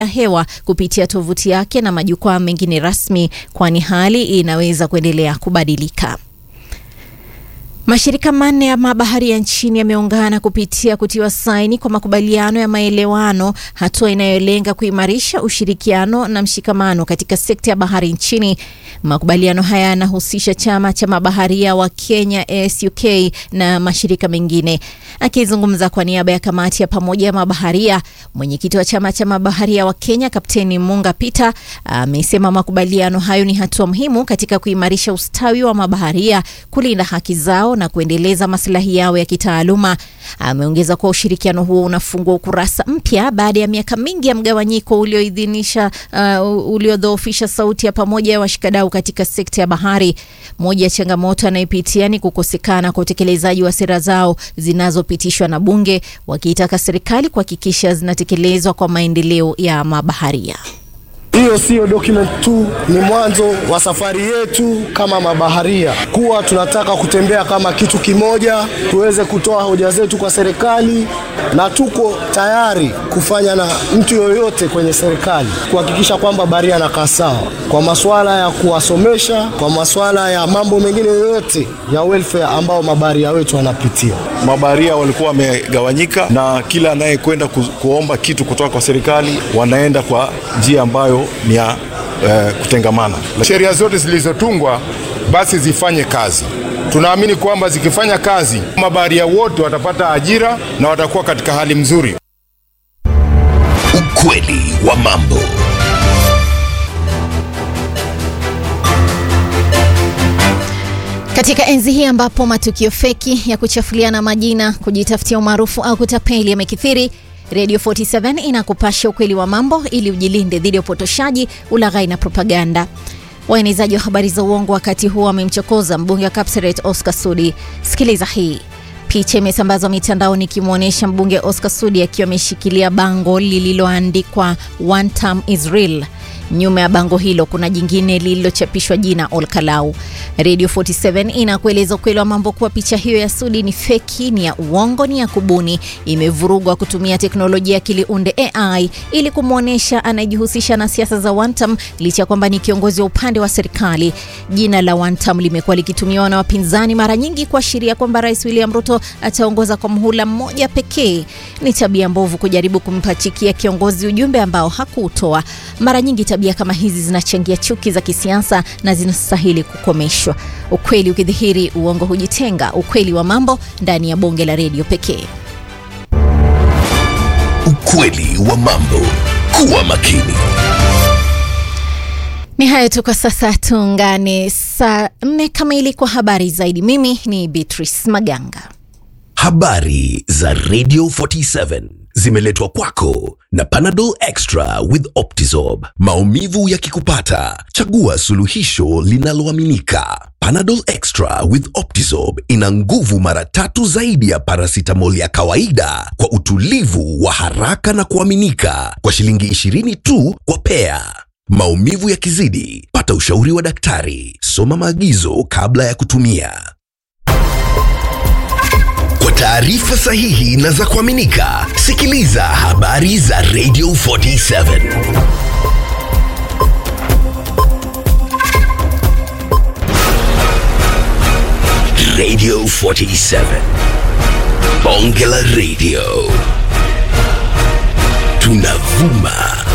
ya hewa kupitia tovuti yake na majukwaa mengine rasmi, kwani hali inaweza kuendelea kubadilika. Mashirika manne ya mabaharia nchini yameungana kupitia kutiwa saini kwa makubaliano ya maelewano, hatua inayolenga kuimarisha ushirikiano na mshikamano katika sekta ya bahari nchini. Makubaliano haya yanahusisha chama cha mabaharia wa Kenya ASUK na mashirika mengine. Akizungumza kwa niaba ya kamati ya pamoja ya mabaharia, mwenyekiti wa chama cha mabaharia wa Kenya Kapteni Munga Peter amesema makubaliano hayo ni hatua muhimu katika kuimarisha ustawi wa mabaharia, kulinda haki zao na kuendeleza maslahi yao ya kitaaluma. Ameongeza kuwa ushirikiano huo unafungua ukurasa mpya baada ya miaka mingi ya mgawanyiko ulioidhinisha uh, uliodhoofisha sauti ya pamoja ya washikadau katika sekta ya bahari. Moja ya changamoto anayopitia ni kukosekana kwa utekelezaji wa sera zao zinazopitishwa na bunge, wakiitaka serikali kuhakikisha zinatekelezwa kwa maendeleo ya mabaharia. Hiyo siyo document tu, ni mwanzo wa safari yetu kama mabaharia, kuwa tunataka kutembea kama kitu kimoja, tuweze kutoa hoja zetu kwa serikali, na tuko tayari kufanya na mtu yoyote kwenye serikali kuhakikisha kwamba baharia anakaa sawa, kwa masuala ya kuwasomesha, kwa masuala ya mambo mengine yoyote ya welfare ambao mabaharia wetu wanapitia. Mabaharia walikuwa wamegawanyika, na kila anayekwenda ku, kuomba kitu kutoka kwa serikali wanaenda kwa njia ambayo ni ya eh, kutengamana. Sheria zote zilizotungwa basi zifanye kazi. Tunaamini kwamba zikifanya kazi, mabaharia wote watapata ajira na watakuwa katika hali mzuri. Ukweli wa mambo. Katika enzi hii ambapo matukio feki ya kuchafuliana majina, kujitafutia umaarufu au kutapeli yamekithiri, Radio 47 inakupasha ukweli wa mambo ili ujilinde dhidi ya upotoshaji, ulaghai na propaganda. Waenezaji wa habari za uongo wakati huo wamemchokoza mbunge wa Kapseret Oscar Sudi. Sikiliza hii. Picha imesambazwa mitandaoni ikimwonyesha mbunge Oscar Sudi akiwa ameshikilia bango lililoandikwa one term is real. Nyuma ya bango hilo kuna jingine lililochapishwa jina Olkalau. Radio 47 inakueleza ukweli wa mambo kuwa picha hiyo ya Sudi ni feki, ni ya uongo, ni ya kubuni, imevurugwa kutumia teknolojia ya akili unde AI ili kumwonyesha anayejihusisha na siasa za one term, licha ya kwamba ni kiongozi wa upande wa serikali. Jina la one term limekuwa likitumiwa na wapinzani mara nyingi kuashiria kwamba Rais William Ruto ataongoza kwa muhula mmoja pekee. Ni tabia mbovu kujaribu kumpachikia kiongozi ujumbe ambao hakuutoa. Mara nyingi tabia kama hizi zinachangia chuki za kisiasa na zinastahili kukomeshwa. Ukweli ukidhihiri, uongo hujitenga. Ukweli wa mambo ndani ya bonge la redio pekee. Ukweli wa mambo. Kuwa makini. Ni hayo tu kwa sasa, tuungane saa nne kamili kwa habari zaidi. Mimi ni Beatrice Maganga. Habari za Radio 47 zimeletwa kwako na Panadol Extra with Optizorb. Maumivu yakikupata, chagua suluhisho linaloaminika. Panadol Extra with Optizorb ina nguvu mara tatu zaidi ya paracetamol ya kawaida kwa utulivu wa haraka na kuaminika kwa shilingi 20 tu kwa pea. Maumivu yakizidi, pata ushauri wa daktari. Soma maagizo kabla ya kutumia. Kwa taarifa sahihi na za kuaminika, sikiliza habari za Radio 47. Radio 47. Bonge la Radio. Tunavuma